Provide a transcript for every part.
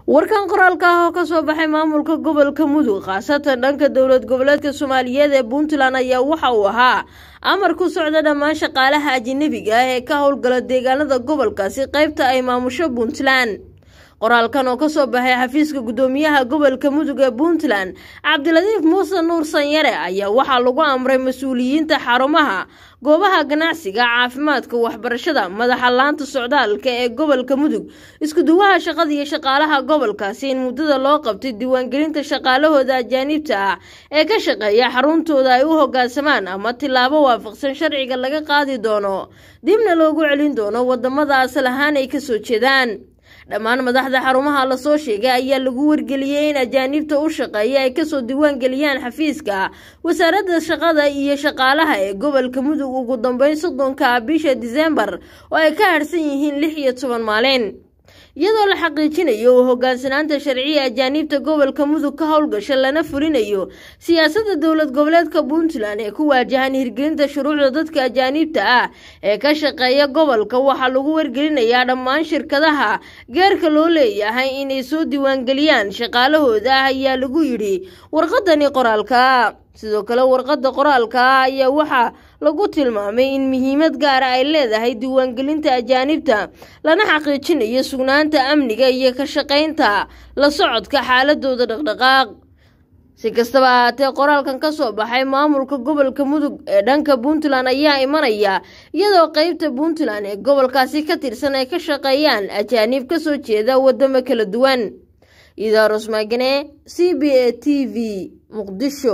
warkan qoraalka ah oo kasoo baxay maamulka gobolka mudug khaasatan dhanka dowlad goboleedka soomaaliyeed ee puntland ayaa waxa uu ahaa amar ku socda dhammaan shaqaalaha ajanabiga ah ee ka howlgala deegaanada gobolkaasi qaybta ay maamusho puntland qoraalkan oo kasoo baxay xafiiska gudoomiyaha gobolka mudug ee puntland cabdiladiif muuse nuur sanyare ayaa waxaa lagu amray mas-uuliyiinta xarumaha goobaha ganacsiga caafimaadka waxbarashada madaxa laanta socdaalka ee gobolka mudug iskuduwaha shaqada iyo shaqaalaha gobolkaasi in muddada loo qabtay diiwaangelinta shaqaalahooda ajaanibta ah ee ka shaqeeya xaruntooda ay u hogaansamaan ama tilaabo waafaqsan sharciga laga qaadi doono dibna loogu celin doono wadamada asal ahaan ay kasoo jeedaan dhammaan madaxda xarumaha lasoo sheegay ayaa lagu wargeliyey in ajaanibta u shaqeeya ay kasoo diiwaangeliyaan xafiiska wasaaradda shaqada iyo shaqaalaha ee gobolka mudug ugu dambeyn soddonka bisha diseembar oo ay ka harsan yihiin lix iyo toban maalin iyadoo la xaqiijinayo u hogaansanaanta sharciya ajaanibta gobolka mudug ka howlgasha lana fulinayo siyaasadda dowlad goboleedka puntland ee ku waajahan hirgelinta shuruucda dadka ajaanibta ah ee ka shaqeeya gobolka waxaa lagu wargelinayaa dhammaan shirkadaha gaarka loo leeyahay inay soo diiwaangeliyaan shaqaalahooda ah ayaa lagu yidhi warqadani qoraalka sidoo kale warqadda qoraalka ah ayaa waxaa lagu tilmaamay in muhiimad gaara ay leedahay diiwaangelinta ajaanibta lana xaqiijinayo sugnaanta amniga iyo ka shaqaynta la socodka xaaladooda dhaqdhaqaaq si kastaba ahaatee qoraalkan kasoo baxay maamulka gobolka mudug ee dhanka puntland ayaa imanaya iyadoo qeybta puntland ee gobolkaasi ka tirsan ay ka shaqeeyaan ajaanib kasoo jeeda wadamo kala duwan idaarus maagane c b a t v muqdisho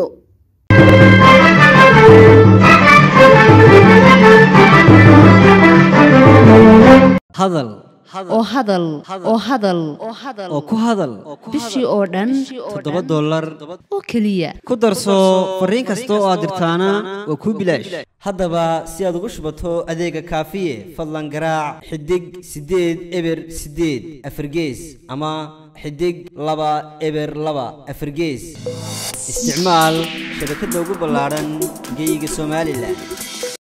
hadal oo hadal oo hadal oo ku hadal bishii oo dhan toddoba dollar oo keliya ku darso fariin kasta oo aad dirtaana waa kuu bilaash haddaba si aad ugu shubato adeega kaafiye fadlan garaac xidig siddeed eber siddeed afargees ama xidig laba eber laba afargees isticmaal shabakadda ugu ballaadhan geeyiga somalilan